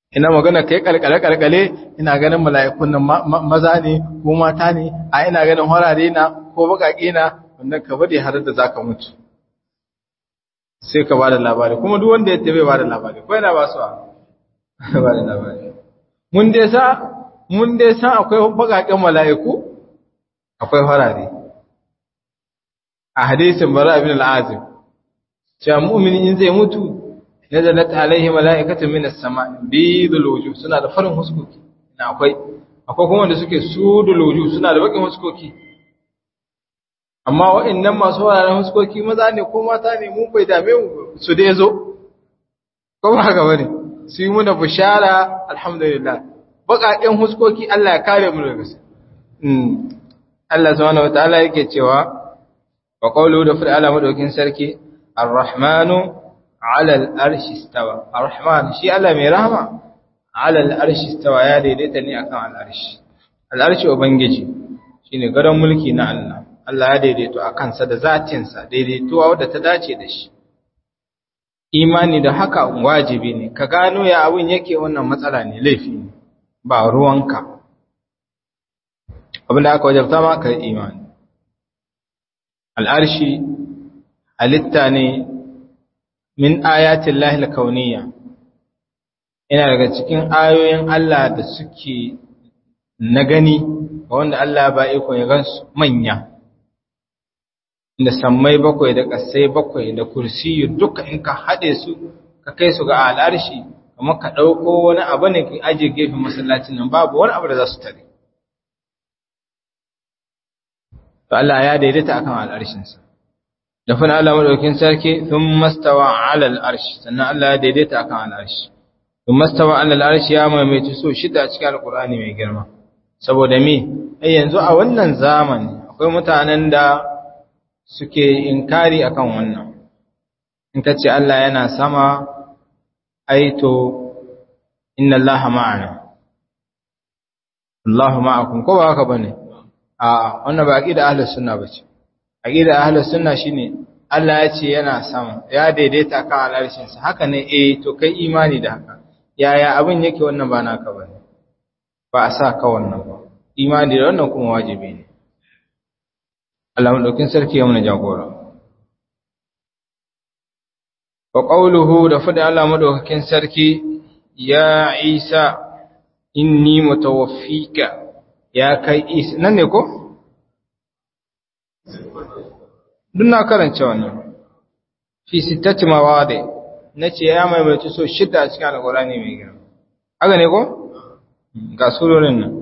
ina magana kai kalkale kalkale ina ganin mala'ikun nan maza ne ko mata ne a ina ganin horare na ko bakake na wannan ka bade har da zaka mutu sai ka bada labari kuma duk wanda ya tabe bada labari ko yana ba su bada labari mun dai sa mun dai san akwai bakaken mala'iku akwai horare a hadisin bara ibn al-azim cewa mu'mini in zai mutu nazalat alaihi mala'ikatun minas sama bidul wujuh suna da farin huskoki na akwai akwai kuma wanda suke sudul wujuh suna da bakin huskoki amma wa'annan masu wararen huskoki maza ne ko mata ne mun bai dame su dai zo ko ba haka bane su yi muna bishara alhamdulillah bakaƙen huskoki Allah ya kare mu daga su Allah subhanahu wataala yake cewa wa qawluhu da fil ala madaukin sarki ar-rahmanu ala al-arshi istawa ar-rahman shi Allah mai rahama ala al-arshi istawa ya daidaita ne akan al-arshi al-arshi ubangiji shine gadon mulki na Allah Allah ya daidaito akan sa da zatin sa daidaituwa wadda ta dace da shi imani da haka wajibi ne ka gano ya abun yake wannan matsala ne laifi ne ba ruwanka abin da aka wajabta ma ka imani al'arshi halitta ne min ayatin lahil kauniya ina daga cikin ayoyin Allah da suke na gani wanda Allah ba iko ya gansu manya da sammai bakwai da ƙasai bakwai da kursiyu duka in ka haɗe su ka kai su ga al'arshi kamar ka ɗauko wani abu ne ka ajiye gefen masallacin nan babu wani abu da za su tare to Allah ya daidaita akan al'arshinsa da fana Allah madaukin sarki sun mastawa ala al'arshi sannan Allah ya daidaita akan al'arshi sun mastawa ala al'arshi ya maimaitu so shida a cikin alkur'ani mai girma saboda me ai yanzu a wannan zamani akwai mutanen da suke inkari akan wannan in ka ce Allah yana sama ai to inna Allah ma'ana Allah ma'akum ko ba haka bane A'a, wannan ba aqida ahlus sunna bace. Aqida ahlus sunna shine Allah ya ce yana sama, ya daidaita kan alarshin sa. Haka ne eh to kai imani da haka. Yaya abin yake wannan ba naka bane. Ba a sa ka wannan ba. Imani da wannan kuma wajibi ne. Allah madaukin sarki ya muna jagora. Wa qawluhu da fada Allah madaukakin sarki ya Isa inni mutawaffika ya kai isa nan ne ko? duk na karance wannan fi sittati mawade na ce ya maimaitu so shida a cikin alkurani mai girma haka ne ko? ga surorin nan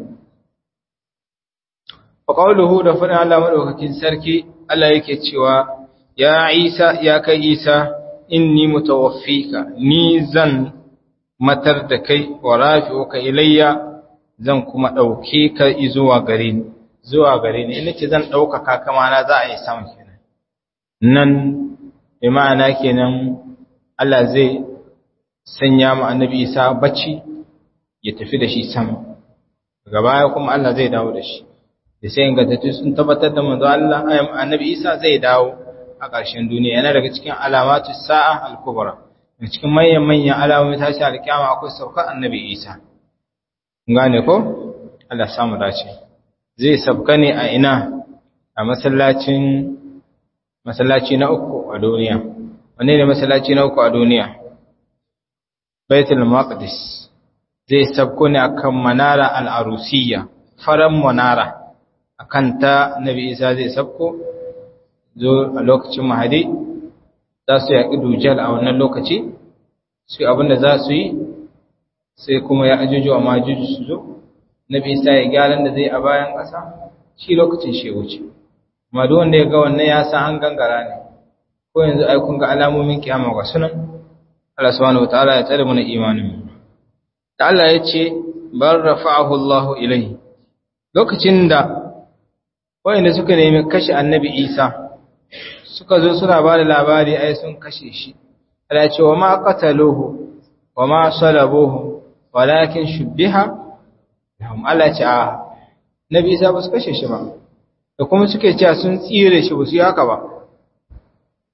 wa qawluhu da fadin Allah madaukakin sarki Allah yake cewa ya Isa ya kai Isa inni mutawaffika ni zan matar da kai wa rafi'uka ilayya zan kuma ɗauke ka zuwa gare ni zuwa gare ni ina ce zan ɗaukaka kama na za a yi sama kenan nan bi ma'ana kenan Allah zai sanya mu annabi Isa bacci ya tafi da shi sama daga baya kuma Allah zai dawo da shi da sai ingantattu sun tabbatar da manzo Allah annabi Isa zai dawo a ƙarshen duniya yana daga cikin alamatu sa'a al-kubra daga cikin manyan manyan alamomin tashi al-kiyama akwai saukar annabi Isa gane ko Allah samu dace zai sabka ne a ina a masallacin masallaci na uku a duniya wanne ne masallaci na uku a duniya Baitul Maqdis zai sabko ne akan manara al-arusiyya faran manara akan ta Nabi Isa zai sabko zo a lokacin Mahdi za su yaƙi dujal a wannan lokaci su abinda za su yi sai kuma ya ajuju a majuju su zo nabi isa ya gyaran da zai a bayan ƙasa shi lokacin shi wuce amma duk wanda ya ga wannan ya san an gangara ne ko yanzu ai kun ga alamomin kiyama ga sunan Allah subhanahu wataala ya tsare mana imanin mu da Allah ya ce bar rafa'ahu Allahu ilayhi lokacin da wayanda suka nemi kashe annabi Isa suka zo suna ba da labari ai sun kashe shi Allah ya ce wa ma qataluhu wa ma salabuhu walakin shubbiha lahum Allah ce a nabi Isa ba su kashe shi ba da kuma suke cewa sun tsire shi ba su yi haka ba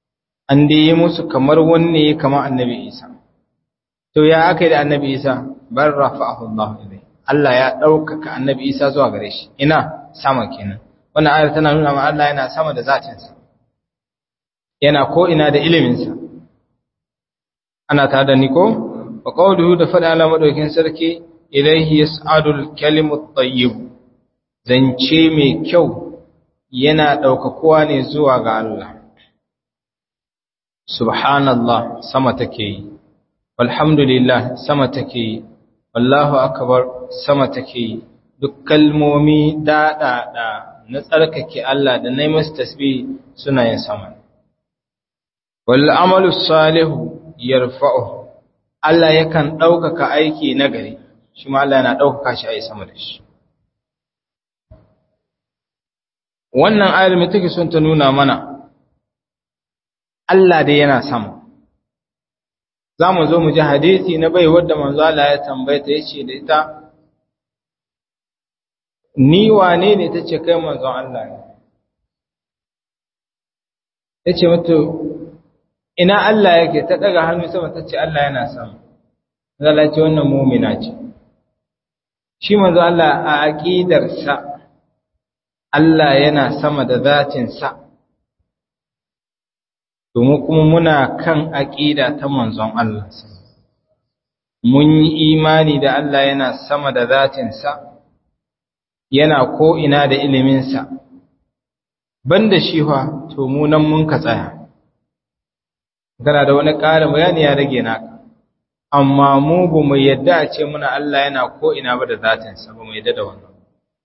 an da yi musu kamar wanne kama annabi Isa to ya aka yi da annabi Isa bar rafa'ahu Allah ilayhi Allah ya ɗaukaka annabi Isa zuwa gare shi ina sama kenan wannan ayar tana nuna ma Allah yana sama da zatinsa yana ko ina da iliminsa ana tare da ni ko wa qawluhu da fada Allah madaukin sarki ilayhi yas'adul kalimut tayyib zance mai kyau yana ɗaukakuwa ne zuwa ga Allah subhanallah sama take yi walhamdulillah sama take yi wallahu akbar sama take yi duk kalmomi daɗaɗa na tsarkake Allah da na masu tasbih suna yin sama wal amalu salihu yarfa'u Allah yakan ɗaukaka aiki na gari shi ma Allah yana ɗaukaka shi a yi sama da shi wannan ayar mai take son ta nuna mana Allah dai yana sama za mu zo mu ji hadisi na bai wadda manzo Allah ya tambaye ta yace da ita ni wane ne tace kai manzo Allah ne yace mata ina Allah yake ta daga hannu sama tace Allah yana sama Allah ce wannan mu'mina ce shi manzo Allah a aqidar sa Allah yana sama da zatin sa domin kuma muna kan aƙida ta manzon Allah mun yi imani da Allah yana sama da zatinsa yana ko'ina da iliminsa banda shi fa to mu nan mun ka tsaya gana da wani ƙarin bayani ya rage naka amma mu ba mu yadda a ce muna Allah yana ko'ina ba da zatinsa ba mu yadda da wannan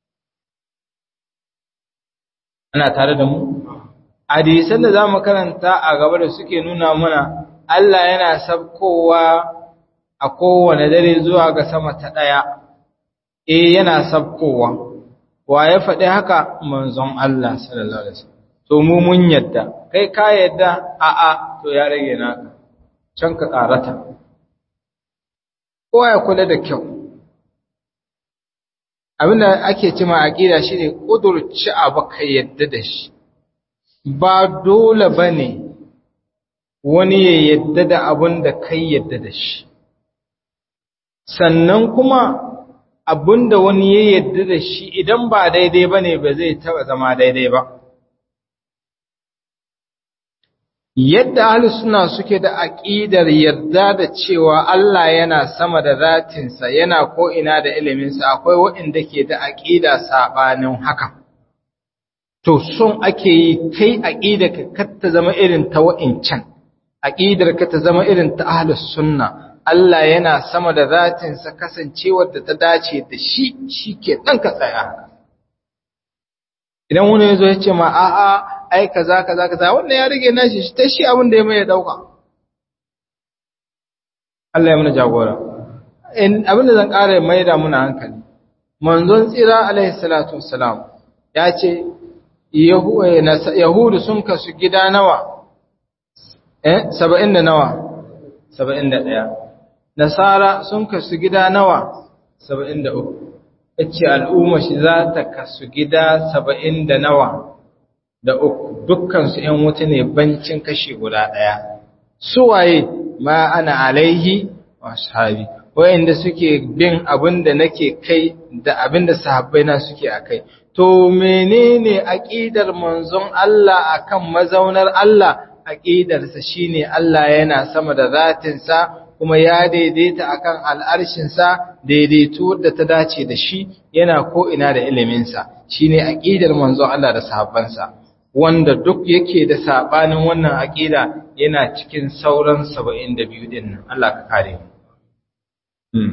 ana tare da mu hadisan da zamu karanta a gaba da suke nuna mana Allah yana sabkowa a kowane dare zuwa ga sama ta daya eh yana sabkowa wa ya faɗi haka manzon Allah sallallahu alaihi wasallam to mu mun yadda kai ka yadda a a to ya rage naka can ka karata kowa ya kula da kyau abinda ake cima aqida shine kudurci abu ka yadda da shi ba dole ba ne wani ya yadda da abin da kai yadda da shi sannan kuma abin da wani ya yadda da shi idan ba daidai ba ne ba zai taba zama daidai ba yadda ahlus suna suke da aƙidar yarda da cewa Allah yana sama da zatinsa yana ko'ina da iliminsa akwai waɗanda ke da aƙida saɓanin haka to son ake yi kai aqida ka ta zama irin ta wa'incan aqidar ka ta zama irin ta ahlus sunna Allah yana sama da zatin sa kasancewar da ta dace da shi shike dan ka tsaya idan wani yazo ya ce ma a a ai kaza kaza kaza wannan ya rige nashi shi ta shi abin da ya mai dauka Allah ya muna jagora in abin da zan ƙara mai da muna hankali manzon tsira alaihi salatu wassalam ya ce Yahudu sun kasu gida nawa, eh, saba'in da nawa, saba'in da ɗaya. Nasara sun kasu gida nawa, saba'in da uku. ce al'umma shi za ta kasu gida saba'in da nawa da uku, dukkansu ‘yan wuta ne bancin kashi guda ɗaya. Suwaye ma ana alaihi wa sahabi, wayanda suke bin abin da nake kai da abin da sahabbai na suke a kai. to menene aqidar manzon Allah akan mazaunar Allah aqidarsa shine Allah yana sama da zatinsa kuma ya daidaita akan al'arshinsa daidaito da ta dace da shi yana ko ina da iliminsa shine aqidar manzon Allah da sahabbansa wanda duk yake da sabanin wannan aqida yana cikin sauran 72 din nan Allah ka kare mu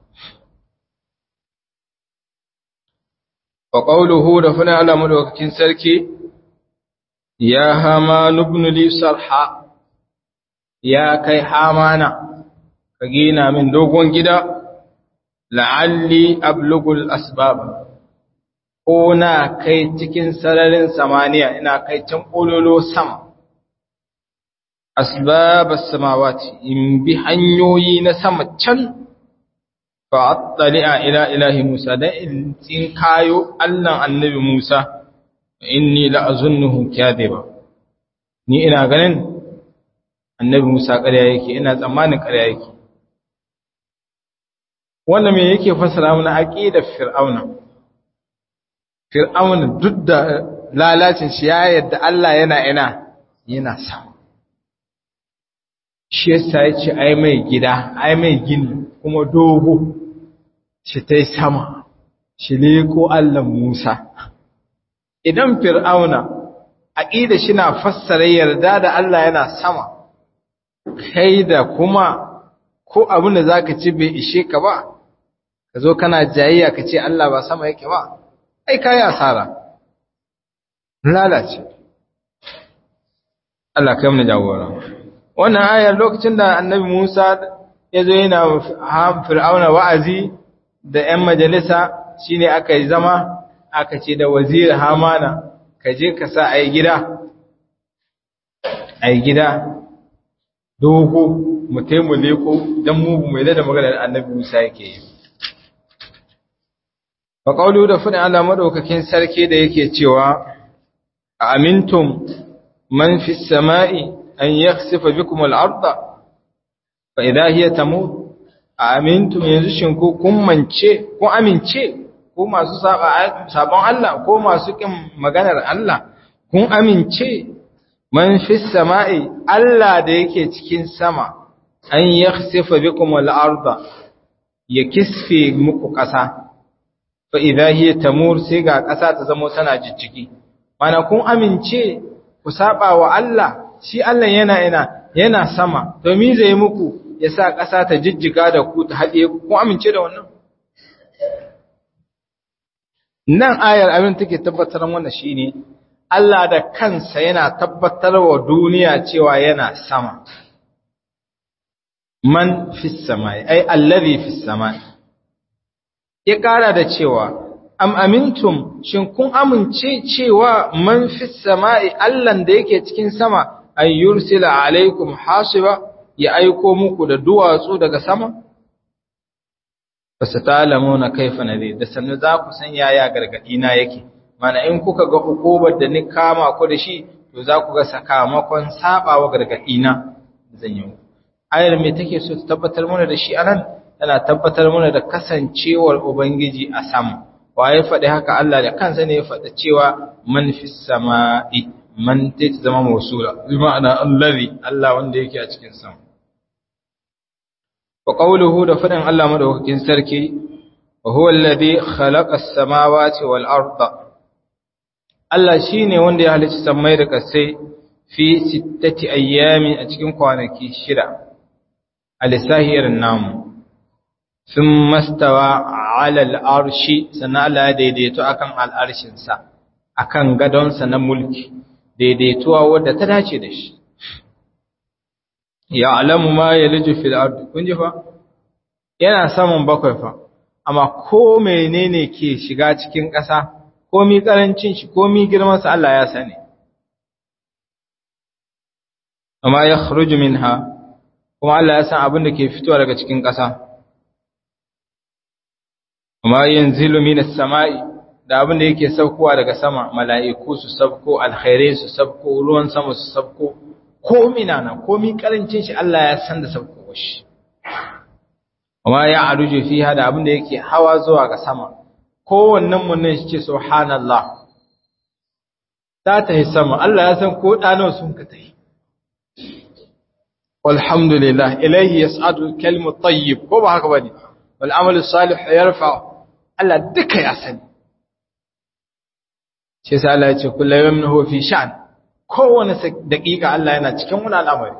wa qawluhu da fana ala madaukakin sarki ya hama ibn li sarha ya kai hamana ka gina min dogon gida la'alli ablugul asbab ko na kai cikin sararin samaniya ina kai can kololo sama asbabas samawati in bi hanyoyi na sama can fa'attali'a ila ilahi Musa da in tsin kayo Allahn annabi Musa, inni la'azunnuhu ba. Ni ina ganin annabi Musa ƙarya yake, ina tsammanin ƙarya yake. wannan me yake fassara mana aqidar fir'auna fir'auna duk da lalacin shi ya yadda Allah yana ina yana sama shi yasa yace ai mai gida ai mai gini kuma dogo shi tai sama shi leko Allah Musa idan fir'auna aqida shi na fassara yarda da Allah yana sama kai da kuma ko abin da zaka ci bai ishe ka ba ka zo kana jayayya ka ce Allah ba sama yake ba ai kai asara lalace Allah kai mu jagora wannan ayar lokacin da annabi Musa ya zo yana fir'auna wa'azi da 'yan majalisa shine aka yi zama aka ce da wazir hamana ka je ka sa a yi gida a yi gida dogo mu taimu leko don mu mai da maganar annabi musa yake yi ba ƙaulu da fudin allah maɗaukakin sarki da yake cewa a amintum man fi sama'i an yaksifa bikum al'arda fa idha hiya tamut a amintum yanzu shin ko kun mance kun amince ko masu sabon Allah ko masu kin maganar Allah kun amince man fi sama'i Allah da yake cikin sama an yakhsifa bikum al-arda ya kisfe muku ƙasa fa idha hiya tamur sai ga ƙasa ta zama tana jijjigi mana kun amince ku saba wa Allah shi Allah yana ina yana sama domin zai muku ya sa ƙasa ta jijjiga da ku ta haɗe ku kun amince da wannan nan ayar abin take tabbatar wannan shine Allah da kansa yana tabbatar wa duniya cewa yana sama man fis samai ai allazi fis samai ya kara da cewa am amintum shin kun amince cewa man fis samai Allah da yake cikin sama ay yursila alaikum hasiba ya aiko muku da duwatsu daga sama fasatalamuna kaifa nadir da sannu za ku san yaya gargadi na yake mana in kuka ga hukubar da ni kama ku da shi to za ku ga sakamakon sabawa gargadi na zan yi ayar me take so ta tabbatar mana da shi anan tana tabbatar mana da kasancewar ubangiji a sama waye faɗi haka Allah da kansa ne ya faɗa cewa man fis sama'i man ta zama mausula bi ma'ana allazi Allah wanda yake a cikin sama wa qawluhu da faɗin Allah madaukakin sarki wa huwa alladhi khalaqa as-samawati wal arda Allah shine wanda ya halicci sammai da kasai fi sittati ayyami a cikin kwanaki shida alisahir namu sun mastawa ala al'arshi sannan Allah ya daidaito akan al'arshinsa akan gadonsa na mulki daidaituwa wadda ta dace da shi ya alamu ma ya liju fil ardi kun ji fa yana saman bakwai fa amma ko menene ke shiga cikin ƙasa komi karancin shi komi girman sa Allah ya sani amma ya khruju minha kuma Allah ya san abin da ke fitowa daga cikin ƙasa amma yanzilu minas sama'i da abin da yake saukowa daga sama mala'iku su sabko alkhairai su sabko ruwan sama su sabko komi nana komi karancin shi Allah ya san da sabko shi amma ya aruje fiha da abin da yake hawa zuwa ga sama kowannen mu nan shi ce subhanallah ta tahi sama Allah ya san ko dano sun ka tahi walhamdulillah ilayhi yas'adu al-kalimu at-tayyib ko ba haka bane wal amalu salih yarfa Allah duka ya sani shi sai Allah ya ce kullu yawmin huwa fi sha'n kowane daƙiƙa Allah yana cikin wani al'amari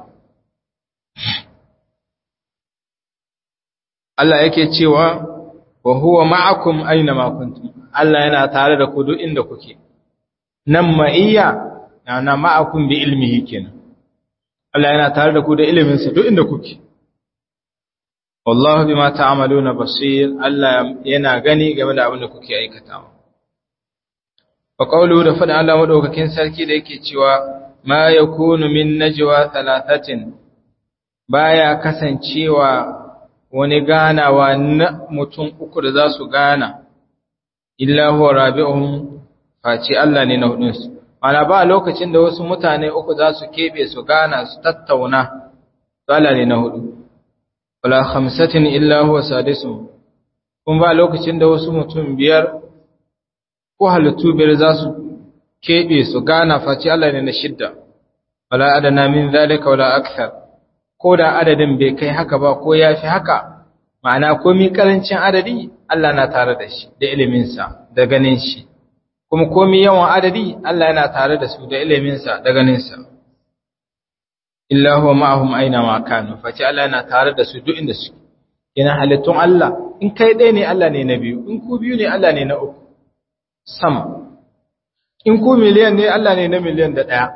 Allah yake cewa wa huwa ma'akum aina ma kuntum Allah yana tare da ku duk inda kuke nan ma'iyya yana ma'akum bi ilmihi kenan Allah yana tare da ku da ilimin sa duk inda kuke wallahu bima ta'maluna basir Allah yana gani game da abin da kuke aikatawa wa qawluhu da fada Allah madaukakin sarki da yake cewa ma yakunu min najwa thalathatin baya kasancewa wani ganawa na mutum uku da za su gana illa huwa rabi'uhum face Allah ne na hudunsu ana ba lokacin da wasu mutane uku za su kebe su gana su tattauna Allah ne na hudu wala khamsatin illa huwa sadisuhum kun ba lokacin da wasu mutum biyar ko halittu biyar za su keɓe su gana face Allah ne na shidda wala adana min zalika wala akthar ko da adadin bai kai haka ba ko ya fi haka ma'ana komi karancin adadi Allah na tare da shi da iliminsa da ganin shi kuma komi yawan adadi Allah yana tare da su da iliminsa da ganinsa illa huwa ma'ahum aina ma kanu face Allah yana tare da su duk inda suke yana halittun Allah in kai ɗaya ne Allah ne na biyu in ku biyu ne Allah ne na uku sama in ku miliyan ne Allah ne na miliyan da ɗaya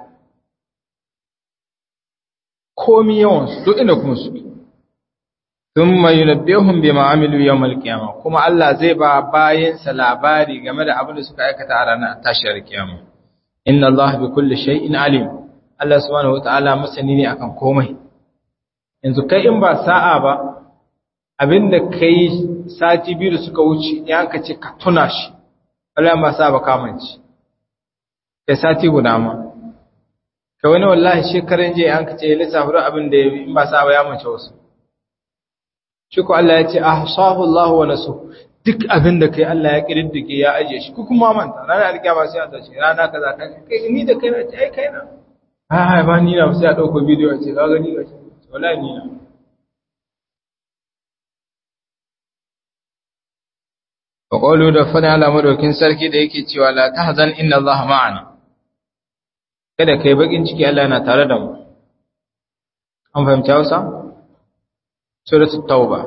komi yawansu duk inda kuma suke thumma yunabbihum bima amilu yawmal qiyamah kuma Allah zai ba bayinsa labari game da abin da suka aikata a ranar tashiyar kiyama inna Allah bi kulli shay'in alim Allah subhanahu wataala masani ne akan komai yanzu kai in ba sa'a ba abinda kai sati biyu da suka wuce ya ka ce ka tuna shi Allah ba sa ba kamanci kai sati guda ma ka wani wallahi shekaran jiya an ka ce lissafi abin da in ba sa ba ya mace wasu shi ko Allah ya ce ahsahu Allah wa nasu duk abin da kai Allah ya kididdige ya aje shi ku kuma manta rana alkiyama sai a tace rana kaza kai kai ni da kai na ce ai kai na a ba ni na sai a dauko bidiyo ce ka gani ga wallahi ni na wa qawlu da fada ala madaukin sarki da yake cewa la tahzan inna Allah ma'ana kada kai bakin ciki Allah yana tare da mu an fahimta Hausa suratul tauba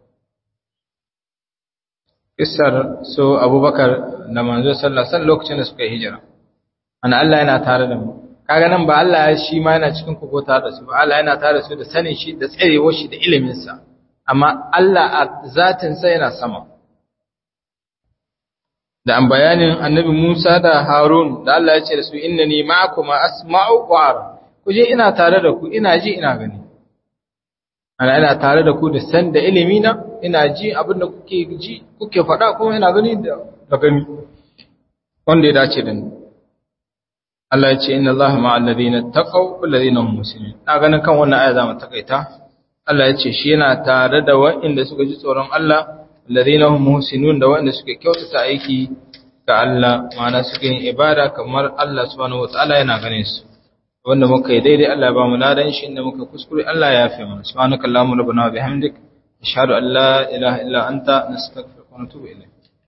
Isar so Abubakar da manzo sallallahu alaihi wasallam lokacin da suka yi hijira ana Allah yana tare da mu kaga nan ba Allah ya shi ma yana cikin kogo tare da su ba Allah yana tare da su da sanin shi da tsarewar shi da ilimin sa amma Allah a zatin sa yana sama da an bayanin annabi Musa da Harun da Allah ya ce da su innani ma'akuma asma'u wa ara kuje ina tare da ku ina ji ina gani ana ina tare da ku da san da ilimi na ina ji abin da kuke ji kuke faɗa kuma ina gani da da gani wanda ya dace da ni Allah ya ce inna Allah ma'al ladina taqaw wal ladina hum muslimun na ganin kan wannan aya zamu takaita Allah ya ce shi yana tare da waɗanda suka ji tsoron Allah ladina hum muhsinun da waɗanda suke kyautata aiki ga Allah ma'ana suke yin ibada kamar Allah subhanahu wataala yana ganin su wanda muka yi daidai Allah ya ba mu ladan shi inda muka kuskure Allah ya yafe mana subhanakallahumma rabbana wa bihamdik ashhadu an la ilaha illa anta nastaghfiruka wa natubu ilayk